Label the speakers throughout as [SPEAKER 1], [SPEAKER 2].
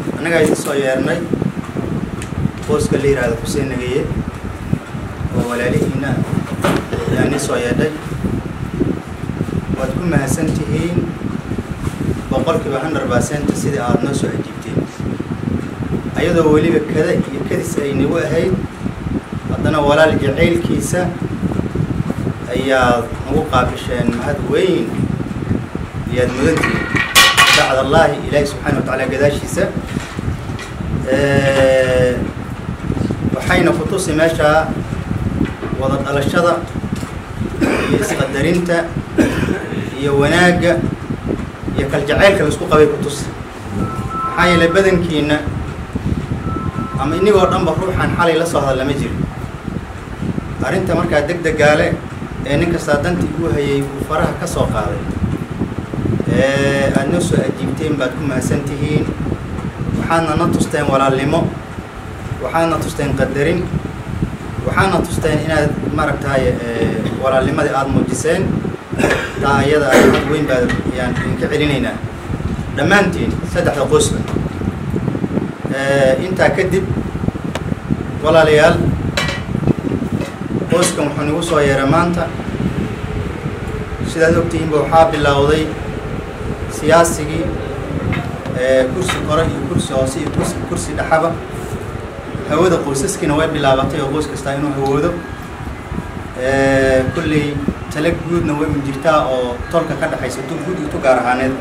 [SPEAKER 1] annagaa idin soo yeernay booska la yidhaahdo xuseen nageye oo walaalihiina ayaa nin soo yeedhay waad ku mahadsan tihiin boqolkiiba hundred percent sidii aada noo soo ajiibteen ayadoo weliba kada iyo kadis ay nagu ahayd haddana walaal jacaylkiisa ayaad nagu qaabisheen mahad weyn iyaad mudantihiin bacd allaahi ilaahi subxaana wa tacaala gadaashiisa waxayna ku tusi meeshaa wada dhalashada iyo isqadarinta iyo wanaagga iyo kaljacaylka laisku qabay ku tusi maxaa yeelay badankiina ama inigoo dhanba ruuxaan xalay la soo hadal lama jiro arrinta markaa deg degaale ee nin kastaa dantii uu hayay uu faraha ka soo qaaday aada noo soo ajiibteen baad ku mahadsan tihiin waxaadna na tusteen walaalnimo waxaadna tusteen qadarin waxaadna tusteen inaad maaragtaay walaalnimadii aada muujiseen taa ayada ahad weyn baad ayaan idinka celinaynaa dhammaantiin saddexda qoysba intaa kadib walaalayaal qoyskan wuxuu nagu soo yeeray maanta sidaad ogtihiinba waxaa bilowday siyaasigii kursi kore iyo kursi hoose iyo kursi kursi dhexaba hawada qoysaskiina way bilaabatay oo qoys kastaa inuu hawoodo kulley tala guudna way un jirtaa oo tolka ka dhexaysa tu guud iyo tu gaar ahaaneed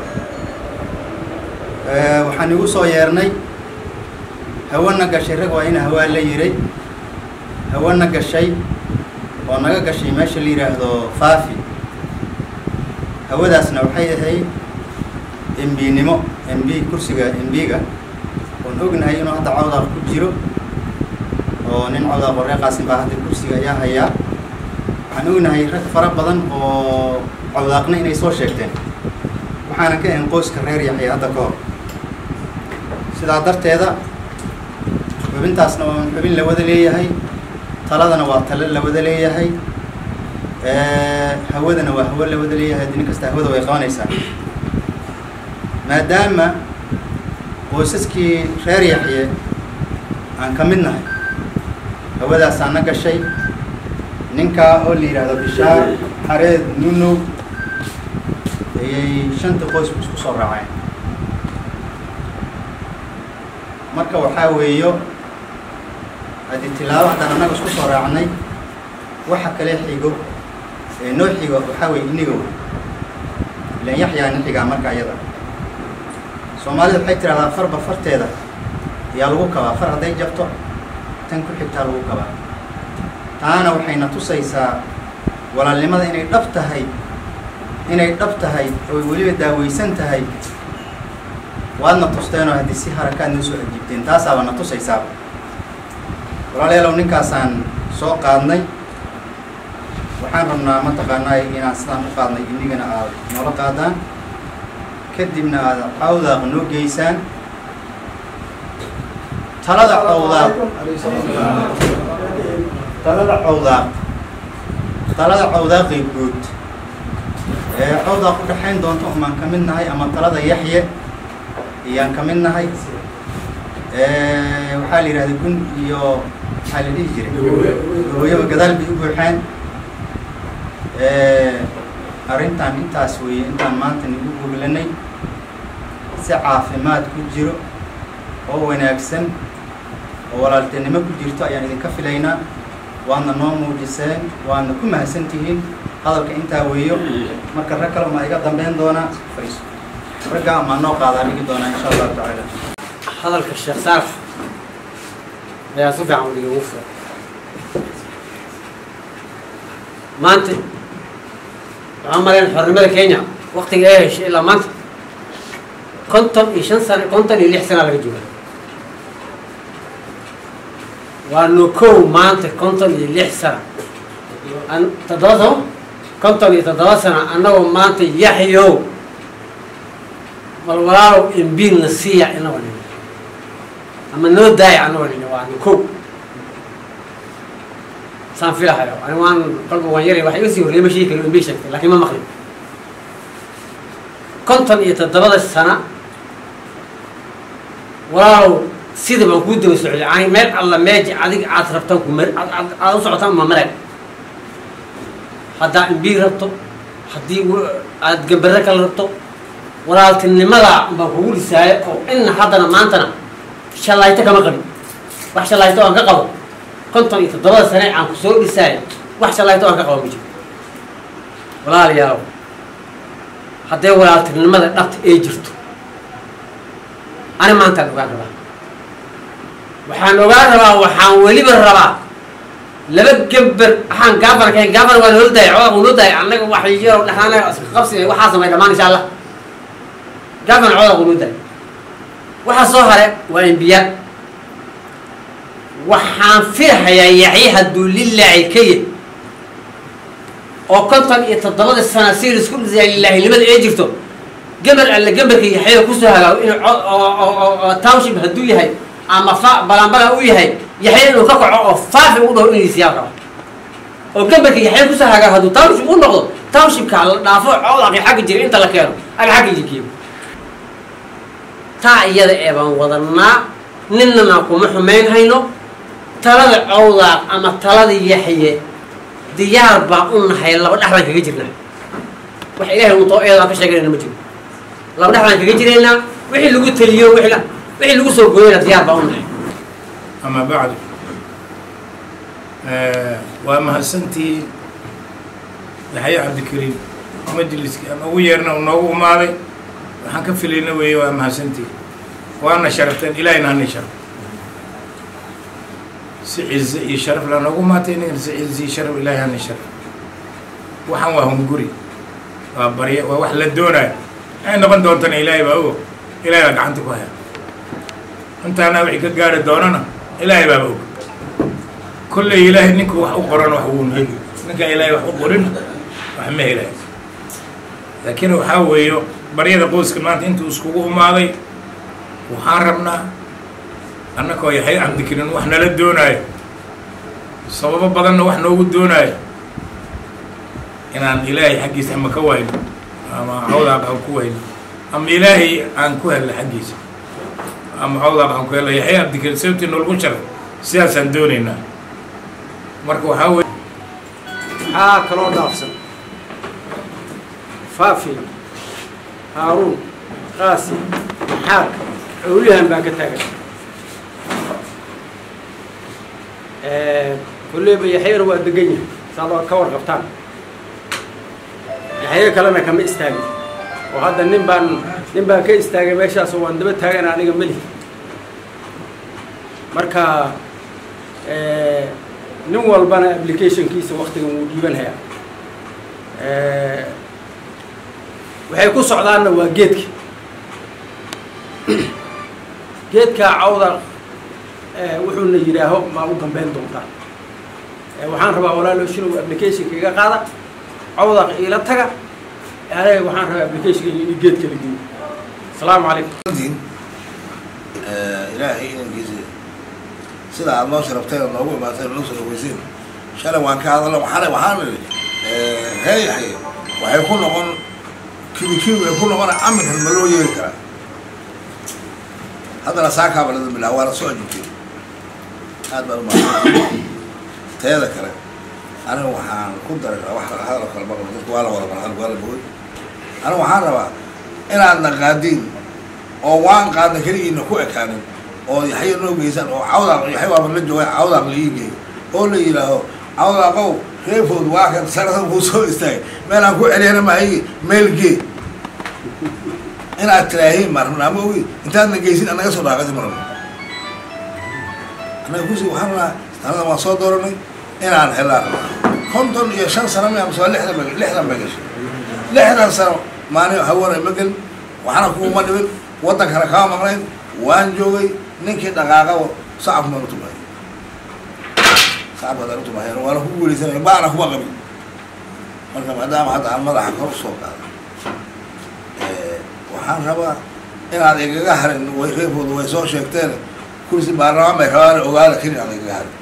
[SPEAKER 1] waxaan igu soo yeernay hawana gashay rag waa ina hawaa la yiray hawana gashay oo naga gashay meesha la yidhaahdo faafi hawadaasna waxay ahayd embinimo mb kursiga mb-ga oon ognahay inuu hadda cawdaaq ku jiro oo nin cawdaaq oo reeqaasin baa hadda kursiga ayaa hayaa waxaan ognahay rag fara badan oo cawdaaqna inay soo sheegteen waxaana ka ahayn qoyska reer yaxya hadda ka hor sidaa darteeda xubintaasna waa xubin la wada leeyahay taladana waa talo la wada leeyahay hawadana waa hawo la wada leeyahay nin kasta hawada way qabanaysaa maadaama qoysaskii reer yaxye aan ka mid nahay hawadaasaa na gashay ninkaa oo la yidhaahdo bishaar xareed nunow ayay shanta qoysku isku soo raaceen marka waxaa weeyo haddii tilaabo haddaan annaga isku soo raacnay waxa kale xigo ee noo xigo waxaa weeye iniga wey ilan yaxyaa nin xigaa marka iyada soomaalida waxay tidhahdaa farba farteeda ayaa lagu kabaa far hadday jabto tan ku xigtaa lagu kabaa taana waxayna tusaysaa walaalnimada inay dhab tahay inay dhab tahay oy weliba daaweysan tahay waadna tusteenoo haddii si harakaad noo soo ajiibteen taasaaba na tusaysaaba walaalayaalow ninkaasaan soo qaadnay waxaan rabnaa mataqaanaa inaan sidaan u qaadnay inigana aad noola qaadaan kadibna aada cawdaaq noo geysaan talada cawdaaq talada cawdaaq talada cawdaaqii guud ee cawdaaq u dhexayn doonto umaan ka mid nahay ama talada yaxye ayaan ka mid nahay waxaa la yidhahda gun iyo maxaa la dhihi jiray gabooyaba gadaal bay u buuxeen arrintan intaas weeye intaan maanta nagu goglanay si caafimaad ku jiro oo wanaagsan oo walaaltinimo ku jirto ayaan idinka filaynaa waadna noo muujiseen waadna ku mahadsan tihiin hadalka intaa weeyo marka rag kale maa iga dambeyn doonaa fariiso raggaa maa noo qaadaa dhigi doonaa insha allahu tacaala
[SPEAKER 2] hadalka sheekh saalax ayaa si fiican udiga ugu furay maanta waxaan marayn xornimada kenya waktiga ay heshay ilaa maanta konton iyo shan sano konton iyo lix sana laga jooga waa nukow maanta konton iyo lix sana an toddoba sano konton iyo toddoba sano annagoo maanta yaxyow bal walaalow imbiinna siiya inagoo nini ama noo daaya anagoo nini waa nukow saan filahayo ani waan kolba waan yari waxa iga sii horreeyay ma sheegi karo imbii sheegtay laakiin ma maqlin konton iyo toddobada sana walaalow sida baan kuu daba socday ani meel alla meeji adiga aad rabtaan ku mar aad aad- aad u socotaan ma marag haddaa imbiig rabto haddii w- aad gambare kale rabto walaaltinimada baan kugu dhisaayo oo inna haddana maantana shallayto kama qabin wax shallayto aan ka qabo konton iyo toddobada sane aan ku soo dhisaayo wax shallayto aan ka qabo ma jiro walaalayaalow hadday walaaltinimada dhabta ay jirto ani maantaan ogaan rabaa waxaan ogaan rabaa waxaan weliba rabaa laba gember waxaan gaafar kahayn gaafar waa loo daayay cooda loo daayay annaga wax yaro dhexaanaga iska qabsi waxaa samay dhammaan insha allah gaafar cooda loo daayay waxa soo hare waa imbiya waxaan filahayaa yaxye hadduu lilaahi ka yid oo konton iyo toddobada sana si isku dhisaya lilaahinimada ee jirto geber alle geberka yaxyada kusoo hagaago inuu co- oo- oo- oo- oo township hadduu yahay ama fa balanbala u yahay yaxya inuu ka kaco oo faafi u dhaho inuu siyaa rabo oo geberka yaxya kusoo hagaago hadduu township u noqdo townshipka la dhaafo codaqi xagga jira inta la keeno aga xagga jikiyo taa iyada ee baan wadanaa ninana kuma xumayn hayno talada cawdaaq ama talada yaxye diyaar baan u nahay laba dhex baan kaga jirnaa wax ilaahay untoo eedaan ka sheeganayna ma jiro laba dhex baan kaga jiraynaa wixii lagu taliyo wixii la- wixii lagu soo gooyana diyaar baan u nahay
[SPEAKER 3] ama bacdu waa mahadsantihiin yaxye cabdikariim majliskii aan ugu yeerna uu noogu umaaday waxaan ka filayna weeye waa mahadsantihiin waana sharafteen ilaahayna hana sharaf si cize iyo sharaf la noogu maatay inagana si cize iyo sharaf ilaahay hana sharaf waxaan waa hunguri waa barya waa wax la doonaayo ay noqon doontana ilaahay baa ogo ilaahay baa gacanta ku haya intaana wixii ka gaari doonana ilaahay baaba og kolley ilaahay ninka wax u qoran wax wuuna heli ninka ilaahay wax u qorin wax ma helayo laakiin waxaa weeyo baryada qoyska maanta intuu iskugu umaaday waxaan rabnaa annakoo yaxay cabdikariin wax nala doonaayo sababo badanna wax noogu doonaayo inaan ilaahay xaggiisa ama ka wayno ama cawdaaq aan ku wayno ama ilaahay aan ku helno xaggiisa ama cawdaaq aan ku helno yaxay cabdikariin sababtii noolgu sharay sidaasaan doonaynaa marka waxaa weye
[SPEAKER 4] maxaa kaloo dhaafsan faafi haaruun qaasi maxaad cowlihan baa ka taagan kolleyba yaxyana waa degan yahay saad oo ka warqabtaan yaxyo kalena kama istaagin oo hadda nin baan nin baan ka istaagay meeshaas oo waan daba taagan aniga meli marka nin walbana applicationkiisa waktigan wuu dhiibanhayaa waxay ku socdaanna waa geedka geedkaa cawda wuxuuna yidhaaho maa u dambeyn doontaa waxaan rabaa walaalo shinow applicationka iga qaada cawdaq iila taga aniga waxaan rabaa applicationka in geedka la geeyo asalaamu calaykum
[SPEAKER 5] diin ilaahay inankiisa sida aad noo sharabteen oo noogu imaatay noo soo dhaweyseen shalay waan ka hadalna waxaana waxaan nidhi heeyahay waxay ku noqon kibikibi way ku noqon camirkan ma loo yeeri karaa haddana saakaaba lada bilaha waana soo ajibtay aad baan umaasan teeda kale aniga waxaan ku daray wax hadal kale maqlo dadku waa la wada marxal waa la bogay aniga waxaan rabaa inaadna qaadiin oo waan qaadna keligiina ku ekaanin oo yaxya noo geysaan oo cawdaaq yaxya waaba la jooga cawdaaq la ii geeyo oo la yidhaaho cawdaaqow reefood waa kan sanadan kuu soo istaagay meel aan ku celiyana mahayi meel gee inaad tiraahiin maan rabna ama ogi intaadna geysin anaga soo dhaaqadi ma rabno annaga kusi waxaan rabnaa sanadan waan soo dooranay inaan helaan konton iyo shan sano mi amse waa lixdan ba lixdan bay gashay lixdan sano maalin haweenay ma gelin waxna kuuma dhibin waddankana kama maqnayn waan joogay ninkii dhaqaaqa sacab maan utumahay sacab hadaan utumahayn waana ku guuleysanay baana kuma qabin marka maadaama hadda aan madaxa kor usoo qaado waxaan rabaa inaad igaga harin way reebkooda way soo sheegteen kursi baarlamaan bay rabaan ogaada keli aan igaga harin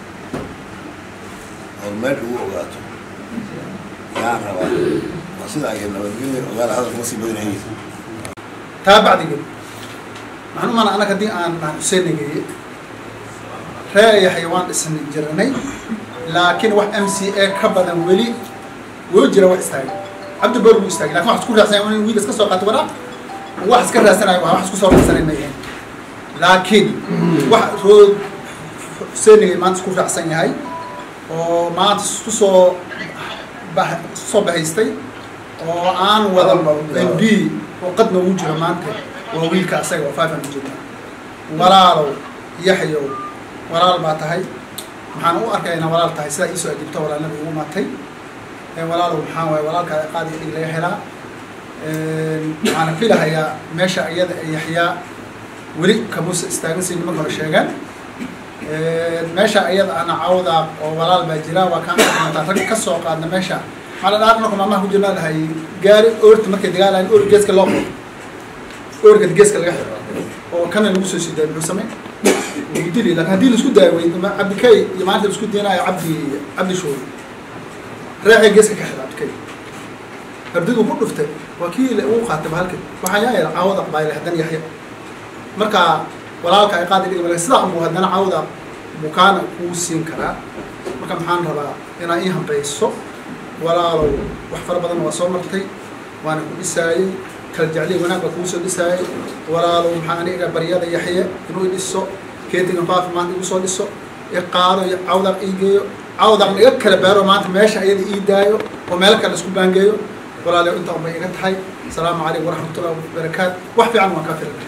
[SPEAKER 5] oo meel ugu ogaato yaan rabaa waa sidaa iyo nabadgelya ogaada hadalka ma sii badanayay
[SPEAKER 6] taa bacdigeed maxaan u maana annaga haddii aan aan xuseenageeye ree yaxya waan dhisni jirnay laakiin wax m c a ka badan weli woo jira wax istaagay cabdi boor wuu istaagay lakin wax isku raadsanaya in wiil iska soo qaato waraaq wax iska raadsanayo waa wax isku soo raadsanay ma yihiin laakiin wax rood xuseenigay maanta isku raacsan yahay oo maanta isku soo bah soo bahaystay oo aan wada m b oo qad noogu jiro maanta waa wiilka asaga oo five hundred jira walaalow yaxyow walaal baa tahay maxaan u arkaya inaa walaal tahay sidaa iisoo ajibto walaalnada igu matay walaalow maxaa waaye walaalkaa qaadi dhig laga helaa waxaana filahayaa meesha iyada ee yaxyaa weli kamuusa istaagan si nimanka hore sheegaan meesha iyada ana cawda oo walaal baa jira waa kaan mataa rag ka soo qaadna meesha maxaa la dhaha marka maamaha ku jirnaa dhahay gaari oorta markay dagaalayan oor geeska loo qodo oorka geeska laga xiro oo kana lagu soo sii daayo muxuu samay wuu dili lakin haddii laisku daayo wey cabdikay iyo maalinta laisku deenaayo cabdi cabdi shoori reexay geeska ka xira cabdikay hardiduu ku dhuftay waa kii uu qaatay bahalka waxaa yaa yara caawada qabayle haddana yaxya marka walaalka ay qaadi dhigi sidaa unbuu haddana caawda bukaana kuu siin karaa marka maxaan rabaa inaa ii hambayso walaalow wax fara badan waa soo martay waana ku dhisaayey kala jecliy wanaag baa kugu soo dhisaayey walaalow maxaa aniga baryada yaxye inuu i dhiso keetigan faafi maanta igu soo dhiso iqaado iyo cawdaq ii geeyo cawdaqna iga kala baaro maanta meesha ayada ii daayo oo meel kale isku baangeeyo walaalow intaa unbay iga tahay asalaamu calaykum waraxmatullahi wabarakaatu wax fiican waan kaa filanay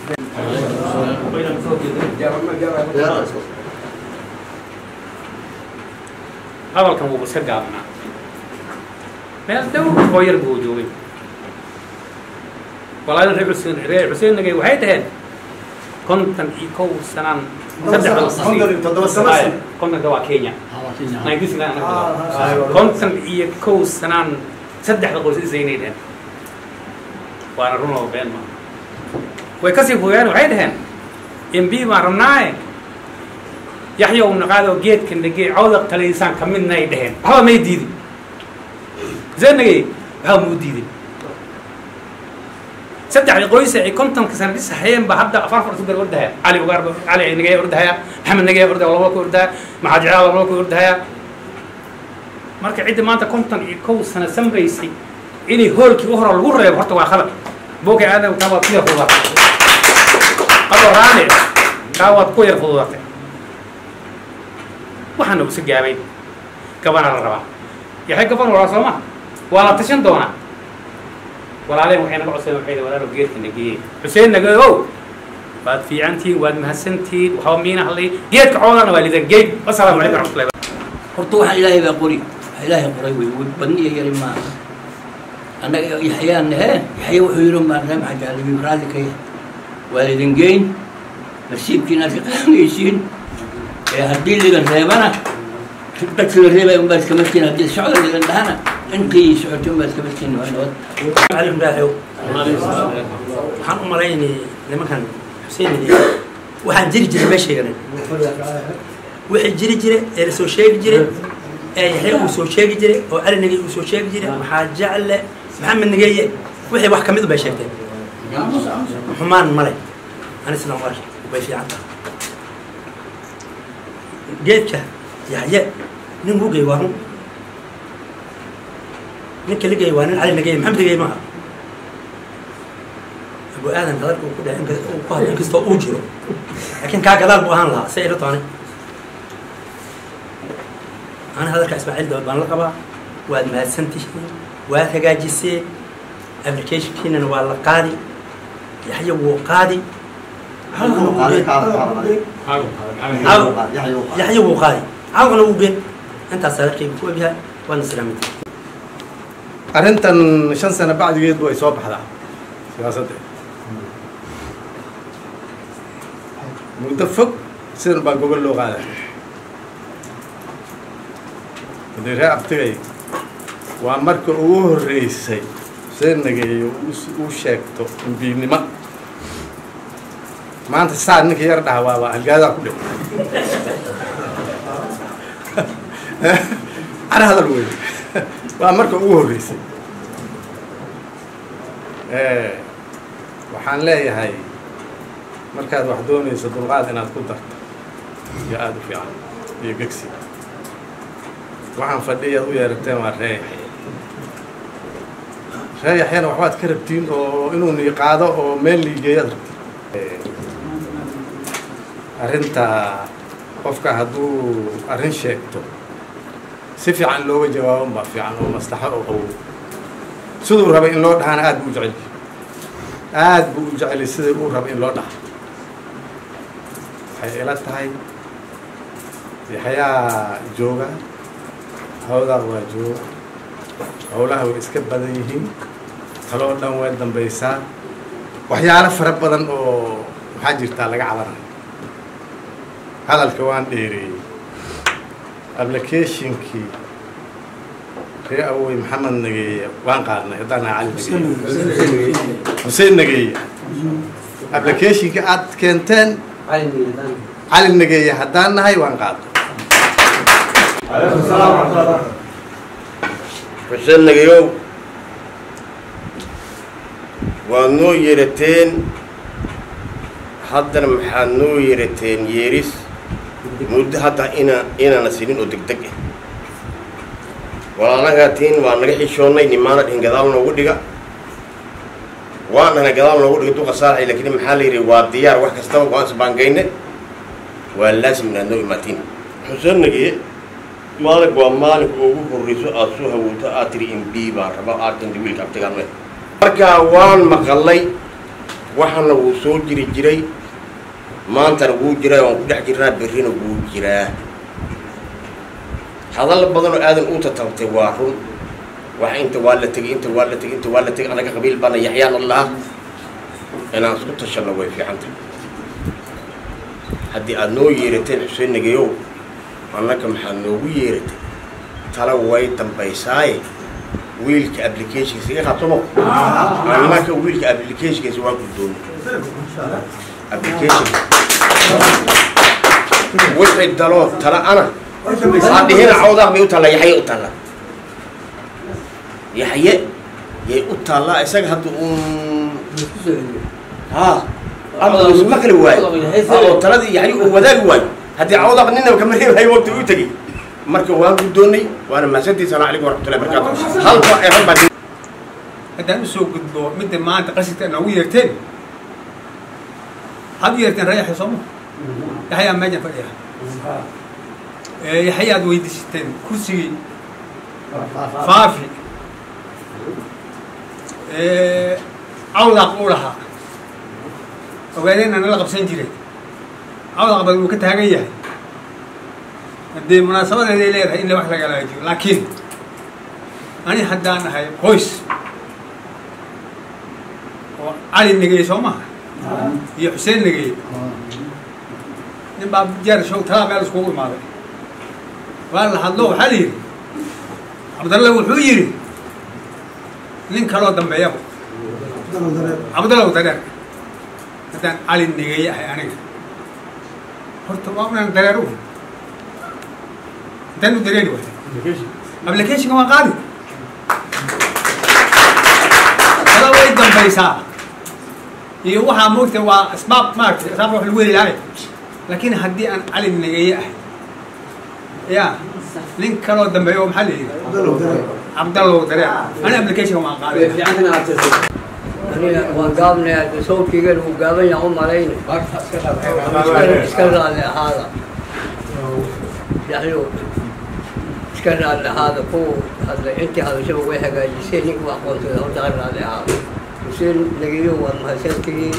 [SPEAKER 7] hadalkan wuuba iska gaabnaa meel dhow oo yar buu joogay walaalin reer xuseen reer xuseennagay waxay dhaheen kontan iyo kow sanaan saddex kontanka waa kenya kontan iyo kow sanaan saddexda qoys isaynay dhaheen waana run oo been maa way kasii fogaan waxay dhaheen mb baan rabnaaye yaxya u naqaado geedka nagee cawda talaysaan ka midna ay dhaheen waxba may diidin zeenagay waxba muu diidin saddexdii qoysa ay kontonka sana dhis hayeen ba hadda afar afar sugar ordahaya cali ugaar cali nagee ordahaya maxamed nagee ordahaya laba ka ordahaya maxaad jeclaa laba ka ordahaya marka cidda maanta konton iyo kow sana samraysay inay hoolkii u horo lagu reebo horta waa khalad boogay aadan kaa waad ku yar fududatay adoo raane kaa waad ku yar fududatay waxaana usa gaabay gabana la rabaa yaxay gaban walaa soo ma waa la tashan doonaa walaaleen waxay naga codsadeen waxay walaalo geedka nageeyey xuseen nage ow waad fiicantihiin waad mahadsantihiin waxba miina hadlay geedka coodana waa lidan geed wasalaamu calaykum waraxmatullahi
[SPEAKER 8] horta waxaan ilaahay baa qori wax ilaahay qoray wey wey badni iyo yari maaha annaga yaxyaan nahe yaxya wuxuu yidhi maa reem xajaalibi raalli ka yahay waa lidin geyn nasiibkiinaad ka qaadanaysiin ee haddii lidan reebana dadka la reebaya unbaa iska markiin haddii socda lidan dhahana intii socotay unbaa iska markiin waa nabad
[SPEAKER 4] علي مداحو waxaan u malaynay nimankan xuseen waxaan jiri jiray ma sheeganin wixii jiri jire ee la soo sheegi jiray ee yaxya uu soo sheegi jiray oo cali nagey uu soo sheegi jiray maxaa jecle maxamed nageeye wixii wax kamid bay sheegteen xumaan male ani sidan u arkay way fiican tahay geedka yaxye nin hugay waa run ninka ligay waa nin cali nageye maxamed nageye maaha abu aadan hadalka uu ku dhahay inka uu ku hadlo inkastoo uu jiro laakiin kaa gadaal buu ahaan lahaa si ila taanay ana hadalka ismaaciil dawad baan la qabaa waad mahadsantihiin waad hagaajiseen applicationkiinana waa la qaadi yaxya wuu qaadi yaxya wuu qaadi cawqana wuu geen intaas hadalkayga ku ogyahay waadna salaaminta
[SPEAKER 9] arrintan shan sano bacdigeed way soo baxdaa siyaasadda muddo fog sidan baa gobol loo qaaday haddii ree abtigay waa marka ugu horreysay xuseen nageeyo uu sheegto imbiinimo maanta saa ninka yar dhaha waa waa halgaadaa ku dhig ana hadal wey waa marka ugu horreysay waxaan leeyahay markaad wax doonayso dulqaad inaad ku darto iyo aada u fiican iyo gegsi waxaan fadhiyaad u yeerateen waa ree yaxya ree yaxyana waxbaad ka rabtiin oo inuu nii qaado oo meel liigeeyaad rabtiin arrinta qofka hadduu arrin sheegto si fiican looga jawaaban baa fiican oo maslaxo oo qawow siduu rabay in loo dhahana aada buu u jecel aada buu u jeceli sidai uu raba in loo dhaha waxay ila tahay yaxyaa jooga hawdaa waa jooga howlaha way iska badan yihiin taloo dhan way dambaysaa waxyaalo fara badan oo waxaa jirtaa laga cabanayo hadalka waan dheereeyey applicationkii ree awey maxamed nageeye waan qaadnay haddaan nahay cali nageeye xuseen nageeye applicationkii aad keenteen cali nageeye haddaan nahay waan qaadnay
[SPEAKER 10] xuseen nagayow waad noo yeerateen haddana maxaad noo yeerateen yeeris muddo hadda ina inaana sinin oo deg deg ah walaalahaatiin waa naga xishoonnay nimaana dhihin gadaal noogu dhiga waanana gadaal noogu dhiga duqa saarxay laakiin maxaa la yidhi waa diyaar wax kastaba waan isbaangayne waa laasim inaad noo imaatiin xuseen nagiye maalin waa maalinka ugu horreyso aada soo hawowto aad tiri in b baan raba aad tinta wiilka abtigaame markaa waan maqalay waxana wuu soo jiri jiray maantana wuu jiraa waan ku dhex jirnaa berrina wuu jiraa hadalla badan oo aadan u tatabtay waa run wax inta waa la tegay inta waa la tegay inta waa la tegay anaga qabiil baana yaxyaan allaha inaan isku tashanno way fiican tahay haddii aada noo yeerateen xuseen nageyow annaka maxaad noogu yeeratay tala way dambaysaaye wiilka applicationkiisa iga qabtamo annaka wiilka applicationkiisa waa guddoon application wixii daloo tala ana aa dhihina cawdaaq bay u taallaa yaxye u taallaa yaxye yay u taallaa isaga hadda uun ha ama ma kala waayo oo taladii yaxye uu wadaagi waayo haddii cawdaaq ninaba kama reebahay waqti u tegey marka waan guddoonnay waana mahadsantii salaam calaykum waraxmatullahi barakaatu halba ee hal baa
[SPEAKER 7] haddaan usoo gudbo midda maanta qasidka noogu yeerteen waxaad u yeerteen rayaxya sooma yaxyaa meejan fadhiya yaxyaad weydiisateen kursigii faafi cawdaaq uu lahaa ogaadeenna nala qabsan jiray cawdaaq bad uu ka taagan yahay haddee munaasabadeeday leedahay in la wax laga laajiyo laakiin ani haddaan ahay qoys oo cali negeye soo maha iyo xuseen negeye nin baa jeer show talaa meel iskugu imaaday waa la hadlo waxaa la yidhi cabdalle wuxuu yidhi nin kaloo dambeeyaba cabdallow dareer haddaan cali negeye ahay aniga horta waa unaan dareer u intaan u dareeri waay applicationka waa qaadi tala way dambaysaa iyo waxaa moogta waa asbaab maaragtay asbaab wax lagu heli lahay laakiin haddii aan cali negeye ahay ya nin kaloo dambeeyo oo maxaa la yidhi cabdallow dareer ani applicationka waan qaaday
[SPEAKER 11] aniga waan gaabnayaa sawdkiigana uu gaaban yaha u malayna iska raali ahaada yaxyo iska raali ahaada kuwa hadla intii hadashaba way hagaajiseen ninka wax qoonsada horta ka raali ahaada xuseen nageyo waa mahadsantihiin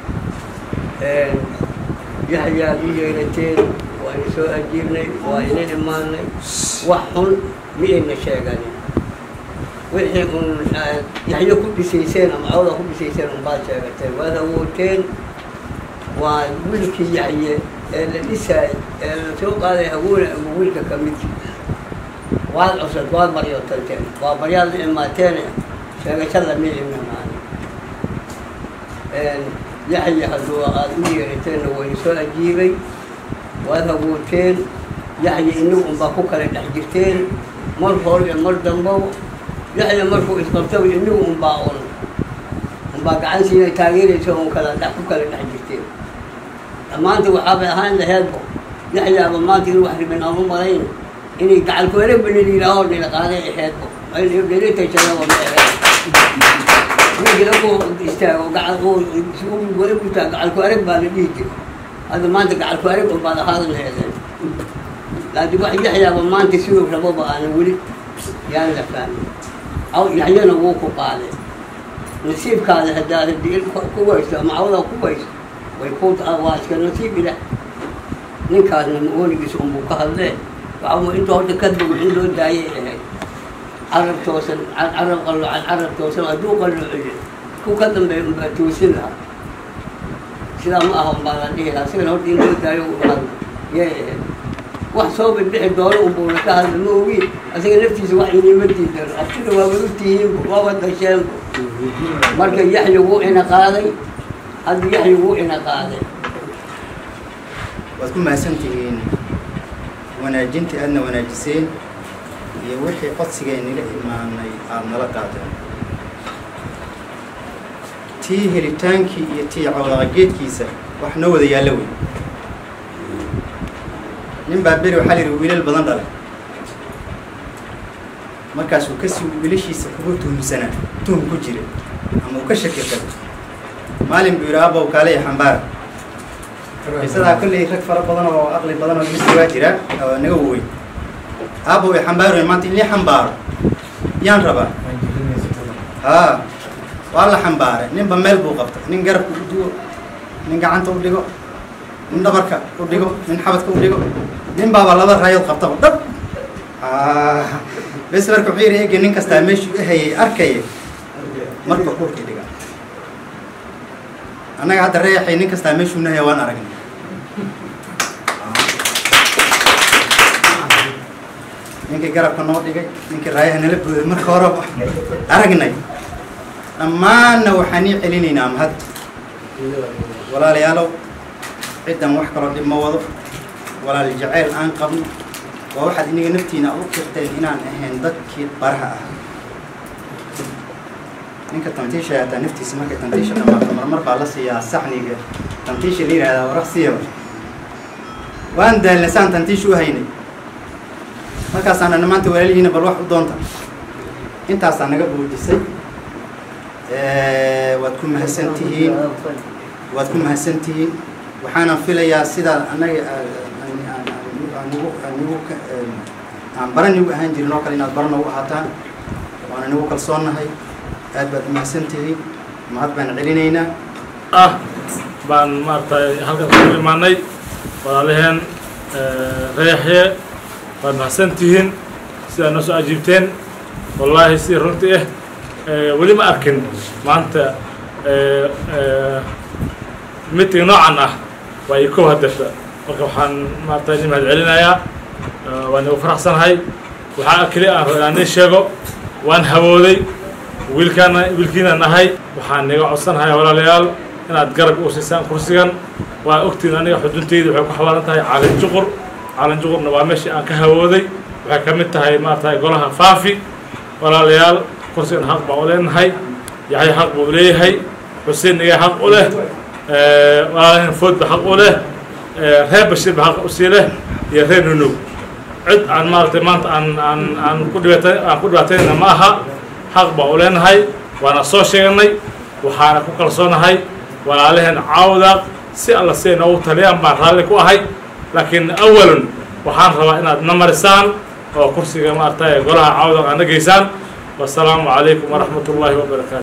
[SPEAKER 11] yaxyaad u yeerateen waa ina soo ajiibnay waa ina imaanay wax xun ma ayna sheeganin wixii un yaxyo ku dhisayseen ama cawda ku dhisayseen unbaad sheegateen waad awooteen waa wiilkii yaxye ee la dhisaay ee la soo qaaday hagoona ama wiilka ka mid waad cusad waad maryotanteen waa baryaad la imaateene sheegashada ma imamaan yaxye hadduu aad u yeerateenna wayna soo ajiibay waad hagooteen yaxye inagu unbaa ku kala dhex jirteen mar hore iyo mar dambo yaxya markuu isqabtaba inagu unbaa un unbaa gacan siina taageeraysa un kala dhex ku kala dhex jirteen maanta waxaabay ahaan laheedbo yaxyaaba maanta inuu wax ribin aan u malayn inay gacalkuwareegba nila yidhaaho nila qaaday aheedbo nilitashadaba ma aheed winkila ku istaago gacal wareeg ku taago gacalku arag baa la dhihi jiray hadda maanta gacalku arag unbaad ahaadan laheedeen laakiin wax yaxyaaba maanta siduu rababa aanan weli yaan la fahmin aw yaxyana wuu ku qaaday nasiibkaada haddaad hadii ku wayso ama cawdaa ku wayso way ku waa iska nasiib ilah ninkaasna maoonigiisa unbuu ka hadlee waxaa inta horta ka dum in loo daayay ahayd carab toosan carab qaloocan carab toosan hadduu qalloociyo ku ka dambeeya unbaa toosin lahaa sidaa ma aha unbaa la dhihi lahaa sigana horta in loo daayo u hadla yay ahayd wax soo bixbixi doono unbuuna ka hadla ma ogi asaga naftiisa wax inima diidan abtida waa wadu tihiinbu waaba dasheenbu marka yaxya wuu ina qaaday hadda yaxya wuu ina qaaday
[SPEAKER 1] waad ku mahadsantihiin wanaajintii aadna wanaajiseen iyo wixii codsigeennila imaanay aada nala qaadeen tii helitaankii iyo tii cawdaqageedkiisa wax noo wada yaallo wey nin baa beri waxaa la yidhi wiilal badan dhalay markaasuu kasii wiilashiisa kugu tuhumsanaa tuhum ku jira ama uu ka shaki qabo maalin buu yidhi abow kaale iyo xambaara qisadaa kolley rag fara badan oo aqli badan oo misi waa jira oo naga waweyn abow i xambaaroy maanta in lii xambaaro yaan rabaa haa waa la xambaaray ninba meel buu qabtay nin garabka u dugo nin gacanta u dhigo nin dhabarka u dhigo nin xabadka u dhigo nin baaba laba raayood qabtaba dhab bes marka wuxuu yidhi ege nin kastaa meeshuu u hayay arkaya marka dhulkii dhiga annaga hadda reexay nin kastaa meeshuu nahaya waan aragnay ninkii garabka noo dhigay ninkii raayaha nala booday marka horeba aragnay dhammaanna waxaan ii celinaynaa mahad walaalayaalow ciddan wax kaloo dhib ma wado walaal jacayl aan qabno waa waxaad iniga naftiina u kirteen inaan ahayn dadkii baraha ah ninka tantiisha hataa naftiisa markay tantiisha dhamaato marmar baa la siiyaa saxniga tantiisha la yihahdaa waraq siyaba waan daalnay saan tantiisha u haynay markaasaana maanta walaalihiina bal wax u doonta intaasaa naga buujisay waad ku mahadsan tihiin waad ku mahadsan tihiin waxaana filayaa sidaa annaga aan bara nigu ahaan jirin oo kale inaad bara noogu ahaataan waana nigu kalsoonnahay aad baad umahadsan tihiin mahad baan celinaynaa
[SPEAKER 12] ah baan maaragtay halkan ku imaanay walaalaheen reexye waad mahadsan tihiin sidaa noo soo ajiibteen wallaahi si runtii ah weli ma arkin maanta meeting noocan ah waa ii kow haddasha marka waxaan maaragtay idin mahad celinayaa waan igu faraxsanahay waxaa keli aan rabo inaan idin sheego waan hawooday wiilkaana wiilkiina nahay waxaan niga codsanahay walaalayaal inaad garab u siisaan kursigan waa ogtiin aniga xudunteyda waxay ku xawaalan tahay caalin juqur caalin juqurna waa meeshii aan ka hawooday waxay ka mid tahay maaragtay golaha faafi walaalayaal kursigan xaq baan u leenahay yaxya xaq buu leeyahay xuseen niga xaq u leh walaalahan food ba xaq u leh reer bashir ba xaq usii leh iyo reer nunug cid aan maaragtay maanta aan aan aan ku dhibaata aan ku dhibaataynayna ma aha xaq baan u leenahay waana soo sheeganay waxaana ku kalsoonahay walaalaheen caawdaaq si alla si ay noogu taliyaan baan raalli ku ahay laakiin awalan waxaan rabaa inaad na marisaan oo kursiga maaragtay golaha caawdaaq aad na geysaan wasalaamu calaykum waraxmat ullaahi wabarakaatu